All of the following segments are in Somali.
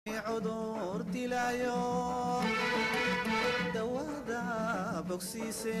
cudur dilaayo dawada bogsiise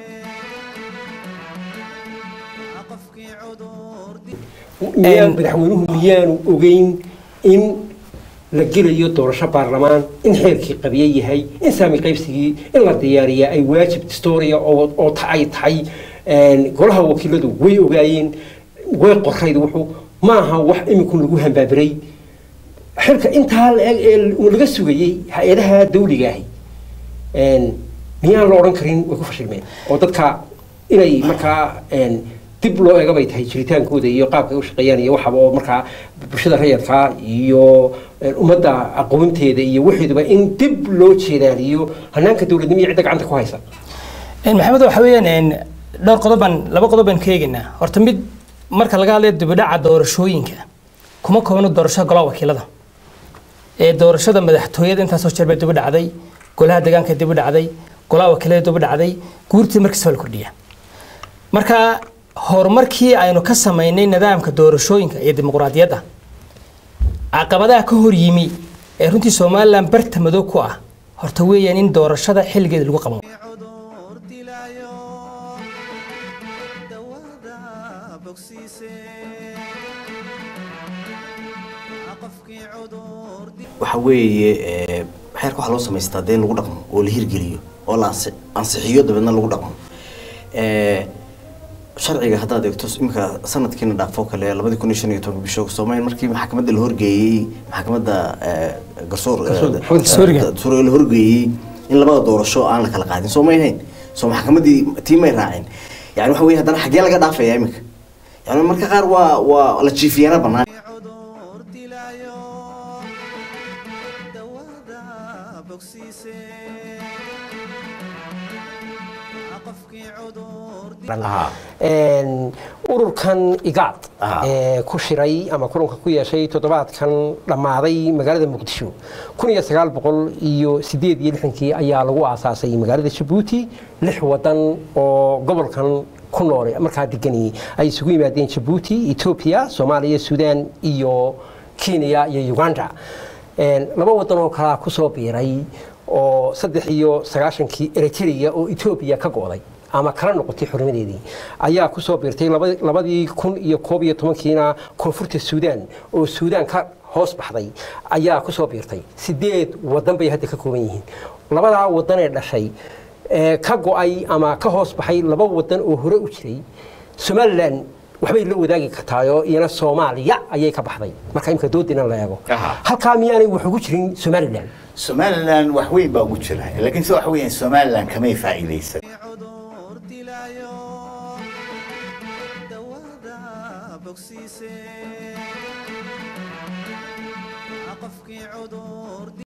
qofkii cudur miyaa madaxweynuhu miyaanu ogeyn in la gelayo doorasho baarlamaan in xeerkii qabiye yahay in saami qaybsigii in la diyaariya ay waajib distoria oo oo ta- ay tahay golaha wakiiladu way ogaayeen way qorayd wuxuu maaha wax iminkun lagu hambaabiray xilka intaa la-eg ee laga sugayey hay-adaha dawliga ahi miyaan la odhan karin way ku fashilmeen oo dadka inay markaa dib loo eega bay tahay jiritaankooda iyo qaabka ay u shaqeeyaan iyo waxaba oo markaa bulshada rayadka iyo ummadda aqoonteeda iyo waxeeduba in dib loo jeedaaliyo hanaanka dowladnimo iyo cidda gacanta ku haysa maxamed waxa weeyaan dhowr qodob baan laba qodob baan ka eegaynaa horta mid marka laga hadlayo dibidhaca doorashooyinka kuma koobno doorashada golaha wakiilada ee doorashada madaxtooyada intaasoo jeer bay dibi dhacday golaha deegaanka dibi dhacday golaha wakiilada dibi dhacday guurtii markiisa la kordhiya marka horumarkii aynu ka samaynay nidaamka doorashooyinka iyo dimuqraadiyadda caqabadaha ka hor yimi ee runtii somalilan barta madow ku ah horta weeyaan in doorashada xilligeeda lagu qaban cudur dilaayo dawada bogsiise qofkii cudur waxa weeye ee, xeerka waxaa loo samaystaa dee in lagu dhaqmo oo la hirgeliyo oo la ansi- ansixiyo dabeedna lagu dhaqmo Ee, sharciga haddaad eegto imika sanadkiina dhaafo kale labadii kun iyo shan iyo tobanka bisho soomaaliya markii maxkamadda la horgeeyey maxkamadda ee, garsoor Garsoor- ee, Garsooriga. garsooriga la horgeeyey in labada doorasho aan la kala qaadin soo may hayn soo maxkamaddii tii may raacin yani waxa weye haddana xaggee laga dhaafaya imika yani marka qaar waa waa la jiifiyaana bannaan cudur dilaayo dawada bogsiise qofkii cudur Een, ururkan igaad Ah. ee ku shiray ama kulanka ku yeeshay toddobaadkan dhammaaday magaalada muqdisho kun iyo sagaal boqol iyo sideed iyo lixdankii ayaa lagu aasaasay magaalada jabuuti lix wadan oo gobolkan ku nool markaa deganayay ay isugu yimaadeen jabuuti etoobiya soomaaliya suudaan iyo kenya iyo uganda Een, laba wadan oo kalaa kusoo biiray oo saddex iyo sagaashankii eritrea oo etoobiya ka go'day ama kala noqotay xurnimadeedii ayaa kusoo biirtay laba- labadii kun iyo koob iyo tobankiina koonfurta suudaan oo suudaan ka hoos baxday ayaa kusoo biirtay sideed wadan bay hadda ka kooban yihiin labadaa wadan ee dhashay ee ka go'ay ama ka hoos baxay laba wadan oo hore u jiray somalilan waxbay la wadaagi kartaayoo iyana soomaaliya ayay ka baxday marka imika doodina la eego Aha. halkaa miyaanay wax ugu jirin somalilan somalilan wax weyn baa ugu jira laakiin se waxa weeyaan somalilan kamay faa'iidaysan cudur dilaayo dawada bogsiise qofkii cudur